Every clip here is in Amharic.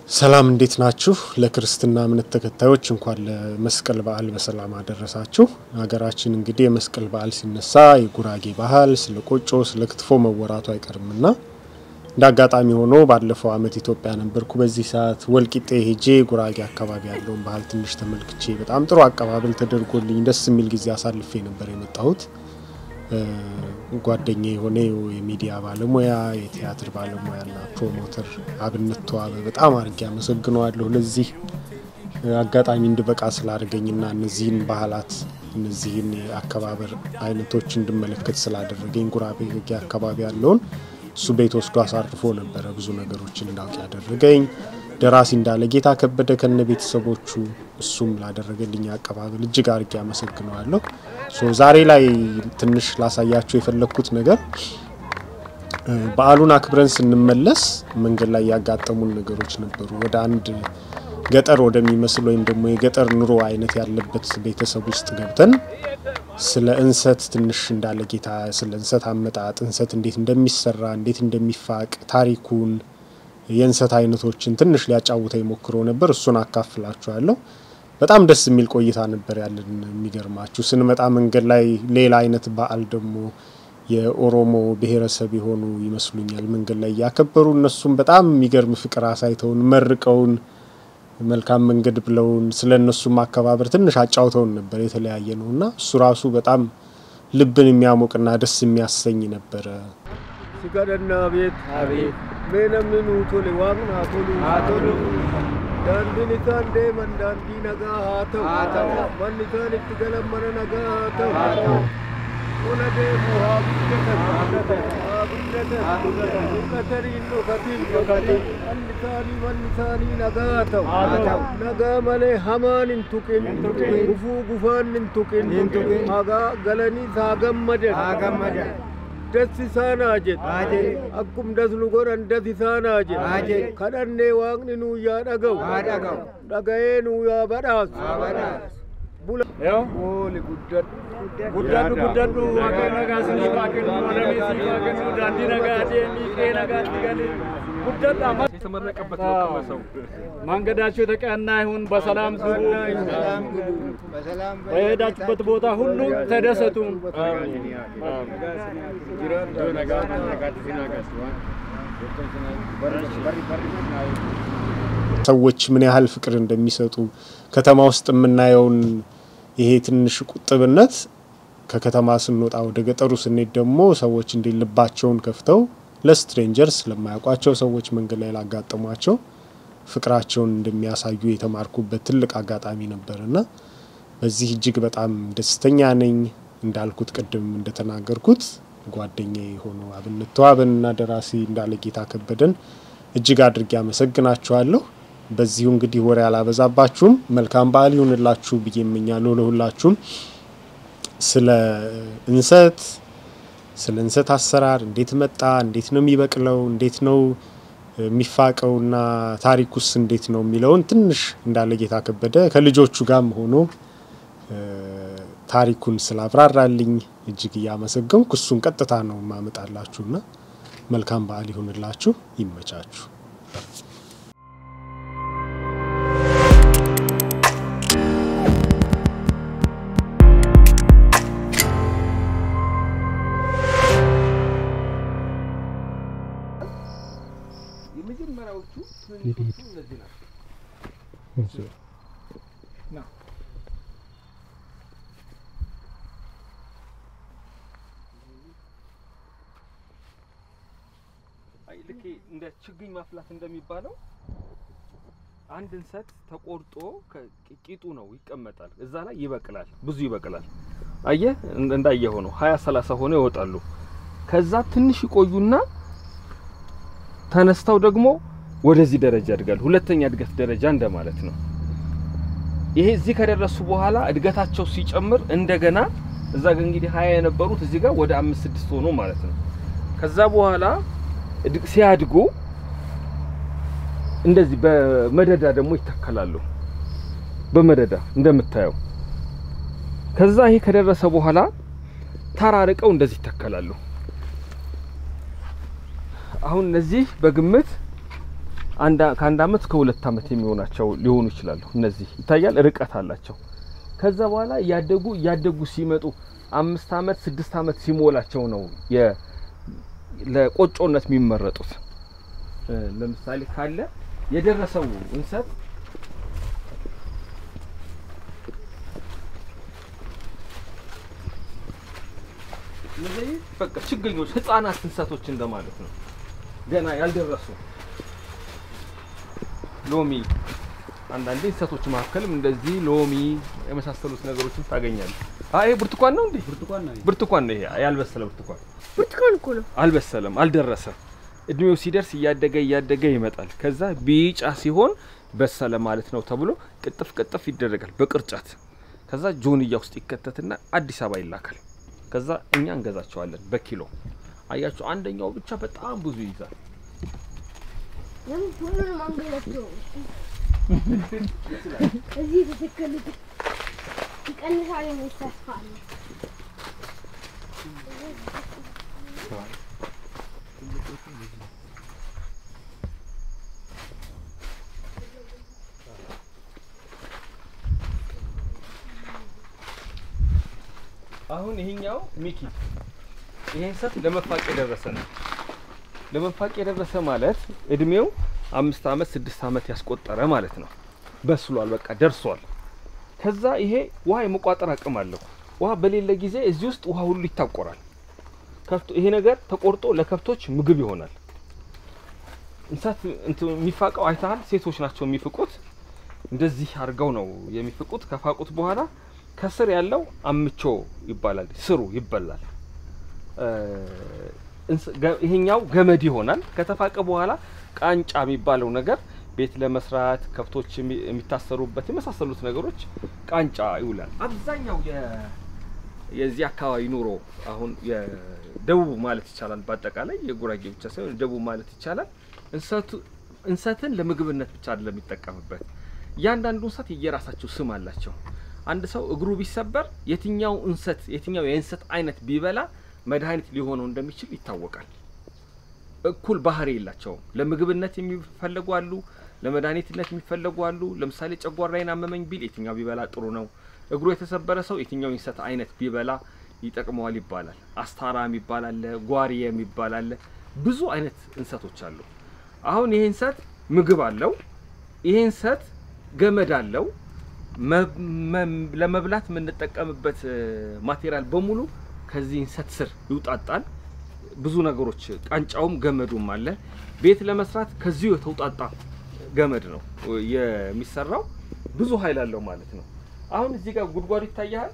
ሰላም እንዴት ናችሁ? ለክርስትና እምነት ተከታዮች እንኳን ለመስቀል በዓል በሰላም አደረሳችሁ። ሀገራችን እንግዲህ የመስቀል በዓል ሲነሳ የጉራጌ ባህል ስለ ቆጮ፣ ስለ ክትፎ መወራቱ አይቀርምና እንደ አጋጣሚ ሆኖ ባለፈው ዓመት ኢትዮጵያ ነበርኩ። በዚህ ሰዓት ወልቂጤ ሄጄ ጉራጌ አካባቢ ያለውን ባህል ትንሽ ተመልክቼ በጣም ጥሩ አቀባበል ተደርጎልኝ ደስ የሚል ጊዜ አሳልፌ ነበር የመጣሁት። ጓደኛ የሆነ የሚዲያ ባለሙያ የቲያትር ባለሙያና ፕሮሞተር አብነት ተዋበ በጣም አድርጌ አመሰግነዋለሁ። ለዚህ አጋጣሚ እንድበቃ ስላደረገኝና እነዚህን ባህላት እነዚህን የአከባበር አይነቶች እንድመለከት ስላደረገኝ ጉራጌ አካባቢ ያለውን እሱ ቤት ወስዶ አሳርፎ ነበረ ብዙ ነገሮችን እንዳውቅ ያደረገኝ። ደራሲ እንዳለ ጌታ ከበደ ከነ ቤተሰቦቹ እሱም ላደረገልኝ አቀባበል እጅግ አድርጌ አመሰግነዋለሁ። ዛሬ ላይ ትንሽ ላሳያችሁ የፈለግኩት ነገር በዓሉን አክብረን ስንመለስ መንገድ ላይ ያጋጠሙን ነገሮች ነበሩ። ወደ አንድ ገጠር ወደሚመስል ወይም ደግሞ የገጠር ኑሮ አይነት ያለበት ቤተሰብ ውስጥ ገብተን ስለ እንሰት ትንሽ እንዳለ ጌታ ስለ እንሰት አመጣጥ፣ እንሰት እንዴት እንደሚሰራ፣ እንዴት እንደሚፋቅ ታሪኩን የእንሰት አይነቶችን ትንሽ ሊያጫውተ ሞክሮ ነበር። እሱን አካፍላችኋለሁ። በጣም ደስ የሚል ቆይታ ነበር ያለን። የሚገርማችሁ ስንመጣ መንገድ ላይ ሌላ አይነት በዓል ደግሞ የኦሮሞ ብሔረሰብ የሆኑ ይመስሉኛል መንገድ ላይ እያከበሩ እነሱም በጣም የሚገርም ፍቅር አሳይተውን መርቀውን መልካም መንገድ ብለውን ስለ እነሱም አከባበር ትንሽ አጫውተውን ነበር። የተለያየ ነው እና እሱ ራሱ በጣም ልብን የሚያሞቅና ደስ የሚያሰኝ ነበረ። ሲጋደና ቤት አቤት namni nuu tole waaqni haa tolu daandiin isaan deeman daandii nagaa haa ta'u manni isaan itti galan mana nagaa haa ta'u ona deemu haa guddatan haa guddatan dhukkatanii hin dhokatin manni isaanii manni isaanii nagaa haa ta'u nagaa malee hamaan hin tuqin gufuu gufaan hin tuqin hagaa galaniis haa gammadan das isaanaa jedhe akkum das nu godhan das isaanaa jedhe kadhannee waaqni nuu yaa dhaga'u dhaga'ee nuu yaa badhaasu bula ooli guddadhu guddadhu guddadhu waaqayyo nagaa sinii haa kennu alamii sinii haa kennu daandii nagaa deemii qe'ee nagaatti galee guddadha የተመረቀበት ነው ቀመሰው መንገዳችሁ የተቀና ይሁን በሰላም ግቡ በሄዳችሁበት ቦታ ሁሉ ተደሰቱ ሰዎች ምን ያህል ፍቅር እንደሚሰጡ ከተማ ውስጥ የምናየውን ይሄ ትንሽ ቁጥብነት ከከተማ ስንወጣ ወደ ገጠሩ ስንሄድ ደግሞ ሰዎች እንዴ ልባቸውን ከፍተው ለስትሬንጀርስ ለማያውቋቸው ሰዎች መንገድ ላይ ላጋጠሟቸው ፍቅራቸውን እንደሚያሳዩ የተማርኩበት ትልቅ አጋጣሚ ነበርና በዚህ እጅግ በጣም ደስተኛ ነኝ። እንዳልኩት ቅድም እንደተናገርኩት ጓደኛ የሆኑ አብነት ተዋበንና ደራሲ እንዳለ ጌታ ከበደን እጅግ አድርጌ አመሰግናችኋለሁ። በዚሁ እንግዲህ ወሬ አላበዛባችሁም። መልካም በዓል ይሁንላችሁ ብዬ እመኛለሁ ለሁላችሁም። ስለ እንሰት ስለ እንሰት አሰራር እንዴት መጣ፣ እንዴት ነው የሚበቅለው፣ እንዴት ነው የሚፋቀውና ታሪኩስ እንዴት ነው የሚለውን ትንሽ እንዳለ ጌታ ከበደ ከልጆቹ ጋርም ሆኖ ታሪኩን ስላብራራልኝ እጅግ እያመሰገንኩ እሱን ቀጥታ ነው ማመጣላችሁና መልካም በዓል ይሁንላችሁ፣ ይመቻችሁ። የመጀመሪያዎቹ ትንሾቹ እነዚህ ናቸው። ልክ እንደ ችግኝ ማፍላት እንደሚባለው አንድ እንሰት ተቆርጦ ቂጡ ነው ይቀመጣል። እዛ ላይ ይበቅላል፣ ብዙ ይበቅላል። አየህ እንዳየ ሆኖ ሀያ ሰላሳ ሆነው ይወጣሉ። ከዛ ትንሽ ይቆዩና ተነስተው ደግሞ ወደዚህ ደረጃ ያድጋሉ። ሁለተኛ እድገት ደረጃ እንደማለት ነው። ይሄ እዚህ ከደረሱ በኋላ እድገታቸው ሲጨምር እንደገና እዛ ጋር እንግዲህ ሀያ የነበሩት እዚህ ጋር ወደ አምስት ስድስት ሆኖ ማለት ነው። ከዛ በኋላ ሲያድጉ እንደዚህ በመደዳ ደግሞ ይተከላሉ። በመደዳ እንደምታየው። ከዛ ይሄ ከደረሰ በኋላ ተራርቀው እንደዚህ ይተከላሉ። አሁን እነዚህ በግምት አንድ ከአንድ አመት እስከ ሁለት አመት የሚሆናቸው ሊሆኑ ይችላሉ። እነዚህ ይታያል፣ ርቀት አላቸው። ከዛ በኋላ እያደጉ እያደጉ ሲመጡ አምስት አመት ስድስት አመት ሲሞላቸው ነው የ ለቆጮነት የሚመረጡት። እ፣ ለምሳሌ ካለ የደረሰው እንሰት እነዚህ በቃ ችግኞች ህፃናት እንሰቶች እንደማለት ነው። ገና ያልደረሱ ሎሚ አንዳንዴ እንሰቶች መካከልም እንደዚህ ሎሚ የመሳሰሉት ነገሮችን ታገኛለህ። አይ ብርቱካን ነው እንዴ? ብርቱካን ነው። ብርቱካን ነው ይሄ ያልበሰለ ብርቱካን ብርቱካን እኮ ነው። አልበሰለም፣ አልደረሰም። እድሜው ሲደርስ እያደገ እያደገ ይመጣል። ከዛ ቢጫ ሲሆን በሰለ ማለት ነው ተብሎ ቅጥፍ ቅጥፍ ይደረጋል በቅርጫት። ከዛ ጆንያ ውስጥ ይከተትና አዲስ አበባ ይላካል። ከዛ እኛ እንገዛቸዋለን በኪሎ። አያቸው አንደኛው ብቻ በጣም ብዙ ይይዛል። ለምን ሁሉንም አንገላቸው? እዚህ የተተከሉት ይቀንሳል የሚል ተስፋ አለ። አሁን ይሄኛው ሚኪ ይሄ እንሰት ለመፋቅ የደረሰ ነው። ለመፋቅ የደረሰ ማለት እድሜው አምስት አመት ስድስት አመት ያስቆጠረ ማለት ነው። በስሏል፣ በቃ ደርሷል። ከዛ ይሄ ውሃ የመቋጠር አቅም አለው። ውሃ በሌለ ጊዜ እዚህ ውስጥ ውሃ ሁሉ ይታቆራል። ከብቶ ይሄ ነገር ተቆርጦ ለከብቶች ምግብ ይሆናል። እንሰት እንትን የሚፋቀው አይተሃል? ሴቶች ናቸው የሚፍቁት። እንደዚህ አድርገው ነው የሚፍቁት። ከፋቁት በኋላ ከስር ያለው አምቾ ይባላል። ስሩ ይበላል። እ፣ እንስ- ገ- ይሄኛው ገመድ ይሆናል። ከተፋቀ በኋላ ቃንጫ የሚባለው ነገር ቤት ለመስራት ከብቶች የሚ- የሚታሰሩበት የመሳሰሉት ነገሮች ቃንጫ ይውላል። አብዛኛው የ- የዚህ አካባቢ ኑሮ አሁን የደቡብ ማለት ይቻላል። በአጠቃላይ የጉራጌ ብቻ ሳይሆን ደቡብ ማለት ይቻላል። እንሰቱ እንሰትን ለምግብነት ብቻ አይደለም የሚጠቀምበት። እያንዳንዱ እንሰት የየራሳቸው ስም አላቸው። አንድ ሰው እግሩ ቢሰበር የትኛው እንሰት የትኛው የእንሰት አይነት ቢበላ መድኃኒት ሊሆነው እንደሚችል ይታወቃል። እኩል ባህሪ የላቸውም። ለምግብነት የሚፈለጉ አሉ፣ ለመድኃኒትነት የሚፈለጉ አሉ። ለምሳሌ ጨጓራዬን አመመኝ ቢል የትኛው ቢበላ ጥሩ ነው? እግሩ የተሰበረ ሰው የትኛው የእንሰት አይነት ቢበላ ይጠቅመዋል ይባላል። አስታራ የሚባል አለ፣ ጓሪየ የሚባል አለ። ብዙ አይነት እንሰቶች አሉ። አሁን ይሄ እንሰት ምግብ አለው። ይሄ እንሰት ገመድ አለው። መ- መ- ለመብላት የምንጠቀምበት እ፣ ማቴሪያል በሙሉ ከዚህ እንሰት ስር ይውጣጣል። ብዙ ነገሮች ቃንጫውም ገመዱም አለ። ቤት ለመስራት ከዚሁ የተውጣጣ ገመድ ነው የሚሰራው። ብዙ ኃይል አለው ማለት ነው። አሁን እዚህ ጋር ጉድጓዱ ይታያል።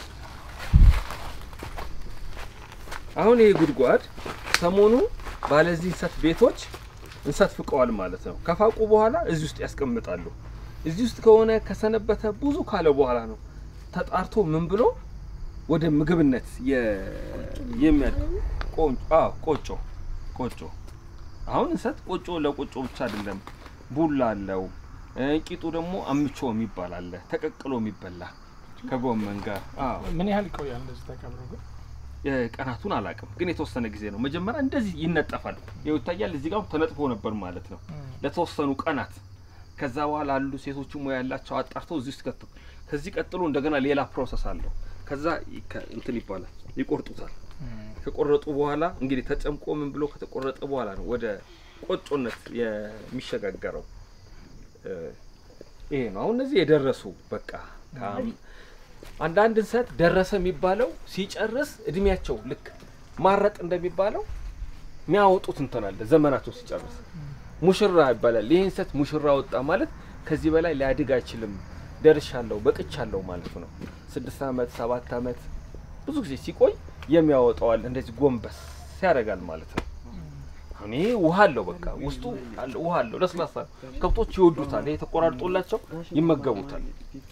አሁን ይሄ ጉድጓድ ሰሞኑ ባለዚህ እንሰት ቤቶች እንሰት ፍቀዋል ማለት ነው። ከፋቁ በኋላ እዚህ ውስጥ ያስቀምጣሉ። እዚህ ውስጥ ከሆነ ከሰነበተ ብዙ ካለ በኋላ ነው ተጣርቶ ምን ብሎ ወደ ምግብነት የ- የሚያድግ ቆንጆ አዎ ቆጮ ቆጮ አሁን እንሰት ቆጮ ለቆጮ ብቻ አይደለም ቡላ አለው እ፣ ቂጡ ደግሞ አምቾ የሚባል አለ ተቀቅሎ የሚበላ ከጎመን ጋር አዎ ምን ያህል ይቆያል እንደዚህ ተቀብሮ ግን? የቀናቱን አላውቅም ግን የተወሰነ ጊዜ ነው መጀመሪያ እንደዚህ ይነጠፋል ይኸው ይታያል እዚህ ጋር ተነጥፎ ነበር ማለት ነው ለተወሰኑ ቀናት ከዛ በኋላ አሉ ሴቶቹ ሙያ ያላቸው አጣርተው እዚህ ውስጥ ከተው ከዚህ ቀጥሎ እንደገና ሌላ ፕሮሰስ አለው ከዛ ይከ- እንትን ይባላል ይቆርጡታል ከቆረጡ በኋላ እንግዲህ ተጨምቆ ምን ብሎ ከተቆረጠ በኋላ ነው ወደ ቆጮነት የሚሸጋገረው እ፣ ይሄ ነው አሁን እነዚህ የደረሱ በቃ ከአም- አንዳንድ እንሰት ደረሰ የሚባለው ሲጨርስ እድሜያቸው ልክ ማረጥ እንደሚባለው የሚያወጡት እንትን አለ ዘመናቸው ሲጨርስ ሙሽራ ይባላል። ይህ እንሰት ሙሽራ ወጣ ማለት ከዚህ በላይ ሊያድግ አይችልም፣ ደርሻለሁ፣ በቅቻለሁ ማለት ነው። ስድስት ዓመት ሰባት ዓመት ብዙ ጊዜ ሲቆይ የሚያወጣዋል እንደዚህ ጎንበስ ያደርጋል ማለት ነው። አሁን ይሄ ውሃ አለው፣ በቃ ውስጡ አለ ውሃ አለው፣ ለስላሳ ነው። ከብቶች ይወዱታል። ይሄ ተቆራርጦላቸው ይመገቡታል።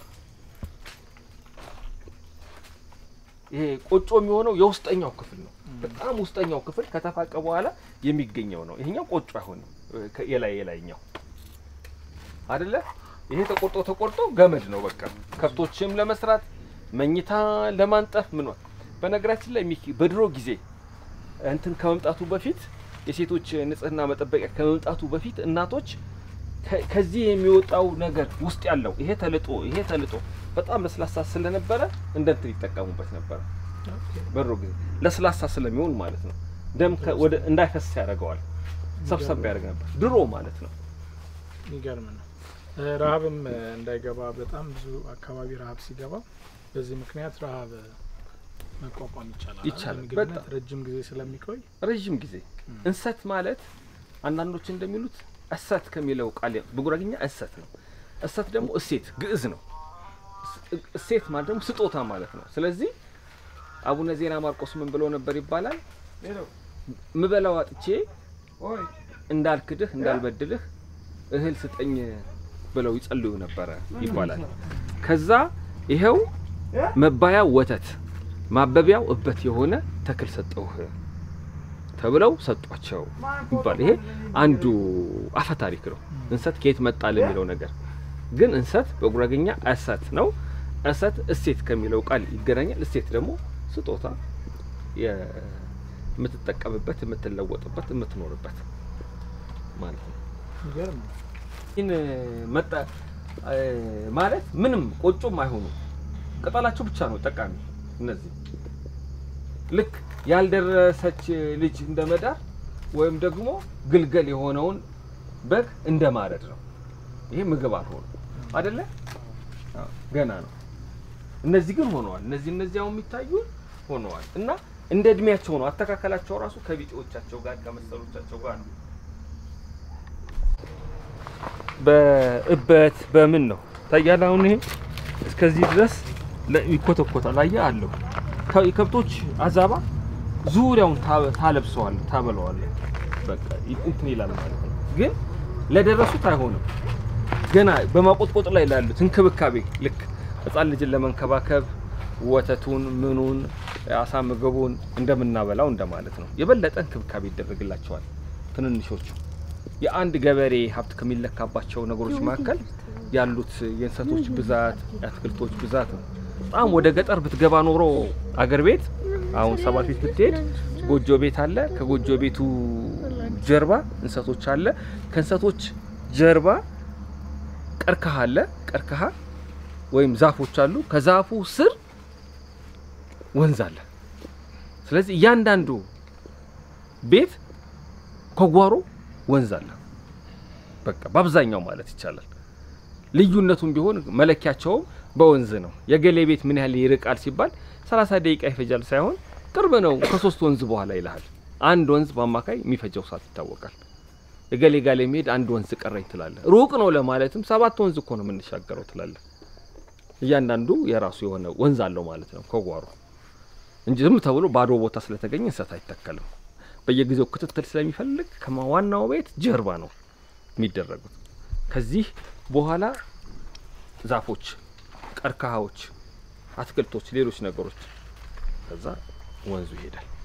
ይሄ ቆጮ የሚሆነው የውስጠኛው ክፍል ነው። በጣም ውስጠኛው ክፍል ከተፋቀ በኋላ የሚገኘው ነው። ይሄኛው ቆጮ አይሆንም። ከ- የላይ የላይኛው አይደለ? ይሄ ተቆርጦ ተቆርጦ ገመድ ነው በቃ ከብቶችም ለመስራት መኝታ ለማንጠፍ ምን በነገራችን ላይ ሚኪ በድሮ ጊዜ እንትን ከመምጣቱ በፊት የሴቶች ንጽህና መጠበቂያ ከመምጣቱ በፊት እናቶች ከ- ከዚህ የሚወጣው ነገር ውስጥ ያለው ይሄ ተልጦ ይሄ ተልጦ በጣም ለስላሳ ስለነበረ እንደ እንትን ይጠቀሙበት ነበረ። በድሮ ጊዜ ለስላሳ ስለሚሆን ማለት ነው። ደም ከ- ወደ እንዳይፈስ ያደርገዋል። ሰብሰብ ያደርግ ነበር ድሮ ማለት ነው። የሚገርም ነው። እ፣ ረሀብም እ፣ እንዳይገባ በጣም ብዙ አካባቢ ረሀብ ሲገባ በዚህ ምክንያት ረሀብ እ፣ መቋቋም ይቻላል። ይቻላል፣ ምግብነት በጣም። ረጅም ጊዜ ስለሚቆይ ረዥም ጊዜ እንሰት ማለት አንዳንዶች እንደሚሉት እሰት ከሚለው ቃል በጉራግኛ እሰት ነው። እሰት ደግሞ እሴት ግዕዝ ነው። እስ- እሴት ማለት ደግሞ ስጦታ ማለት ነው። ስለዚህ አቡነ ዜና ማርቆስ ምን ብለው ነበር ይባላል? ምበላው አጥቼ እንዳልክድህ እንዳልበድልህ እህል ስጠኝ ብለው ይጸልዩ ነበረ ይባላል። ከዛ ይኸው መባያው ወተት ማበቢያው እበት የሆነ ተክል ሰጠውህ ተብለው ሰጧቸው ይባል። ይሄ አንዱ አፈ ታሪክ ነው። እንሰት ከየት መጣ ለሚለው ነገር ግን እንሰት በጉራግኛ እሰት ነው። እሰት እሴት ከሚለው ቃል ይገናኛል። እሴት ደግሞ ስጦታ፣ የ- የምትጠቀምበት፣ የምትለወጥበት፣ የምትኖርበት ማለት ነው። የሚገርም ነው። ይህን መጣ እ፣ ማለት ምንም ቆጮም አይሆኑ ቅጠላቸው ብቻ ነው ጠቃሚ። እነዚህ ልክ ያልደረሰች ልጅ እንደ መዳር ወይም ደግሞ ግልገል የሆነውን በግ እንደ ማረድ ነው። ይሄ ምግብ አልሆኑ አይደለ? አዎ፣ ገና ነው። እነዚህ ግን ሆነዋል። እነዚህ እነዚህ አሁን የሚታዩ ሆነዋል እና እንደ እድሜያቸው ነው አተካከላቸው ራሱ ከቢጤዎቻቸው ጋር ከመሰሎቻቸው ጋር ነው። በእበት በምን ነው ታያለ። አሁን ይሄ እስከዚህ ድረስ ለ- ይኮተኮታል። አየህ አለው ከ- የከብቶች አዛባ ዙሪያውን ታ- ታለብሰዋለህ፣ ታበለዋለህ። በቃ ይ- እንትን ይላል ማለት ነው። ግን ለደረሱት አይሆንም። ገና በማቆጥቆጥ ላይ ላሉት እንክብካቤ ልክ ሕፃን ልጅን ለመንከባከብ ወተቱን ምኑን አሳ ምግቡን እንደምናበላው እንደማለት ነው። የበለጠ እንክብካቤ ይደረግላቸዋል ትንንሾቹ የአንድ ገበሬ ሀብት ከሚለካባቸው ነገሮች መካከል ያሉት የእንሰቶች ብዛት፣ የአትክልቶች ብዛት ነው። በጣም ወደ ገጠር ብትገባ ኖሮ አገር ቤት አሁን ሰባት ቤት ብትሄድ ጎጆ ቤት አለ። ከጎጆ ቤቱ ጀርባ እንሰቶች አለ። ከእንሰቶች ጀርባ ቀርከሃ አለ። ቀርከሃ ወይም ዛፎች አሉ። ከዛፉ ስር ወንዝ አለ። ስለዚህ እያንዳንዱ ቤት ከጓሮ ወንዝ አለ። በቃ በአብዛኛው ማለት ይቻላል። ልዩነቱም ቢሆን መለኪያቸውም በወንዝ ነው። የገሌ ቤት ምን ያህል ይርቃል ሲባል 30 ደቂቃ ይፈጃል ሳይሆን ቅርብ ነው ከሶስት ወንዝ በኋላ ይልሃል። አንድ ወንዝ በአማካይ የሚፈጀው ሰዓት ይታወቃል። የገሌ ጋር የሚሄድ አንድ ወንዝ ቀረኝ ትላለህ። ሩቅ ነው ለማለትም ሰባት ወንዝ እኮ ነው የምንሻገረው ትላለህ። እያንዳንዱ የራሱ የሆነ ወንዝ አለው ማለት ነው ከጓሮ እንጂ ዝም ተብሎ ባዶ ቦታ ስለተገኘ እንሰት አይተከልም። በየጊዜው ክትትል ስለሚፈልግ ከዋናው ቤት ጀርባ ነው የሚደረጉት። ከዚህ በኋላ ዛፎች፣ ቀርከሃዎች፣ አትክልቶች፣ ሌሎች ነገሮች ከዛ ወንዙ ይሄዳል።